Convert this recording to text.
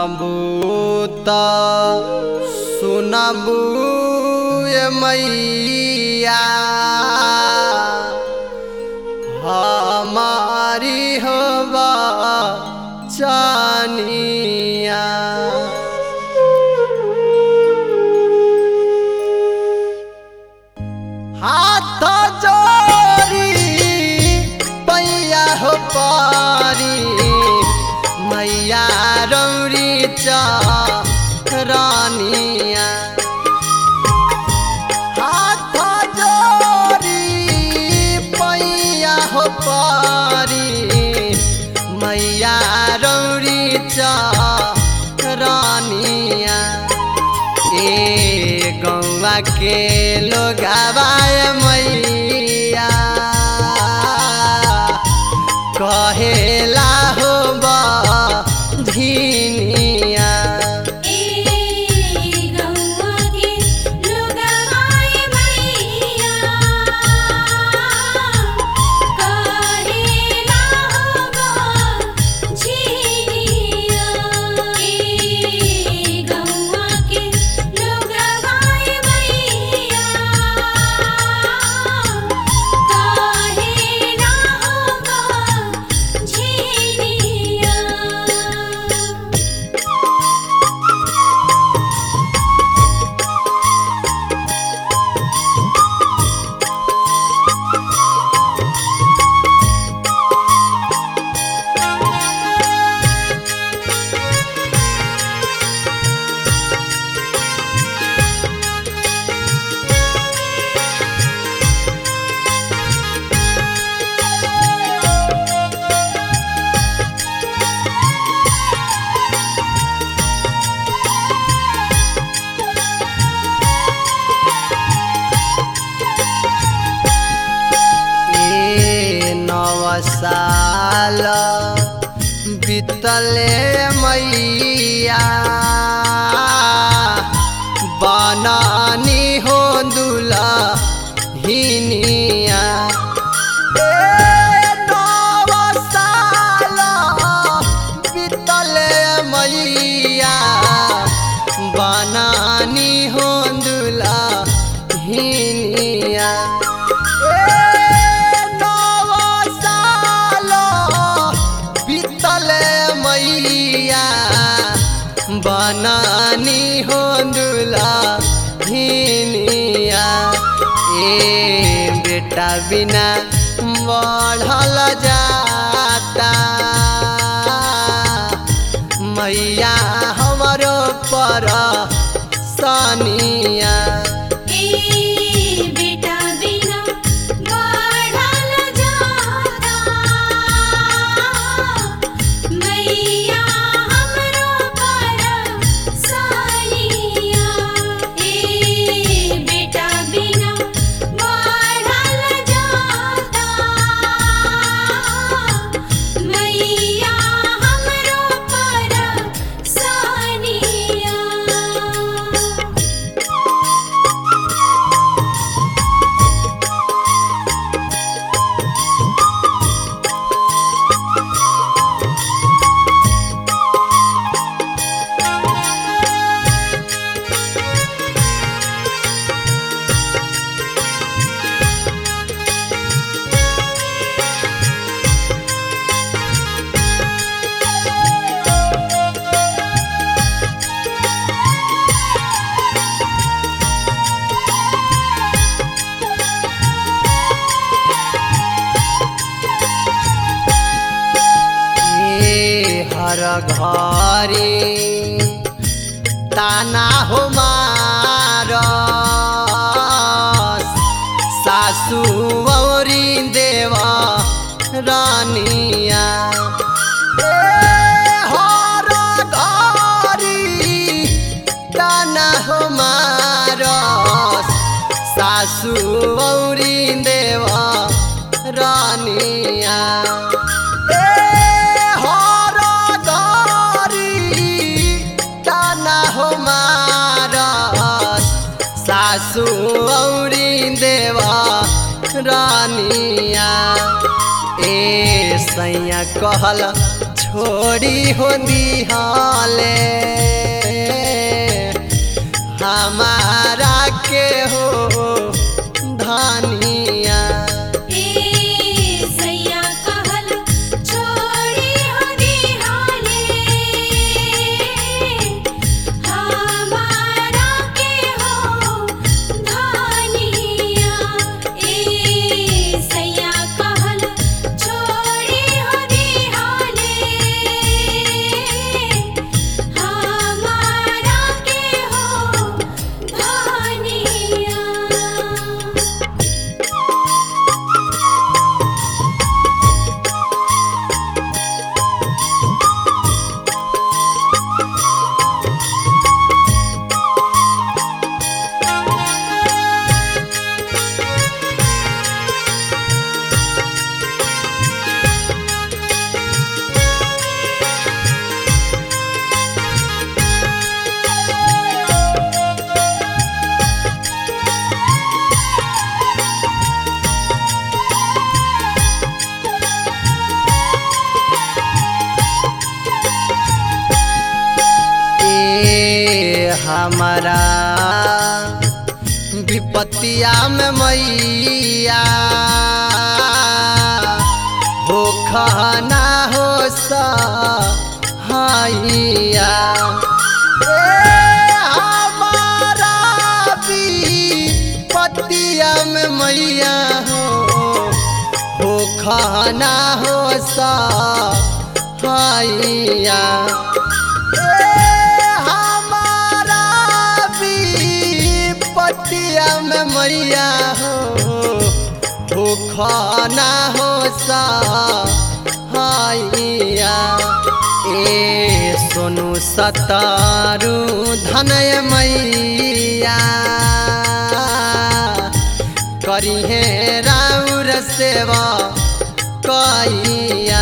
सुनबू त सुनबू ए मैया हमारी होबा चानिया हाथ जोड़ी पैया हो पारी मैया रौरी रानिया हाथ जोड़ी पैया हो पारी मैया रौरी रानिया ए गौवा के लोग आवाय मैया कहेला हो झिनिया ए गौवा के लोगवाए मैया कहेला होगा झिनिया ए गौवा के लोगवाए मैया कहेला होगा झिनिया ए नव साल बीतले मैया बनानी हो दुला हिनिया नव साल बीतले मैया बनानी हो दुला हिनिया मैया बनानी हो दुला हिनिया ए बेटा बिना बढ़ल जाता मैया हमारो पर सनिया ए बेटा बिना बढ़ल जाता मैया हमरो पर सानिया ए बेटा बिना बढ़ल जाता मैया हमरो पर सानिया ए हर घरे ताना हो मार सासू औरी देव रानिया ए हर घरी ताना हो मार सासू औरी देव रानिया हर गरी ताना हो मारस सासू औरी देवा रानिया ए सैया कहल छोड़ी हो दिहाले हमारा के हो धनिया ए सैया कहल छोड़ी हो दिहाले हमारा के हो धनिया ए सैया कहल छोड़ी हो दिहाले हमारा के हो धनिया ए हमारा विपत्तिया में मैया हो खाना हो सहाइया ए हमारा विपत्तिया में मैया हो हो खाना हो सहाइया ए हमारा विपत्तिया में मैया हो हो खाना हो सहाइया ए सोनू सतारू धनय मैया करी है राउर सेवा कैया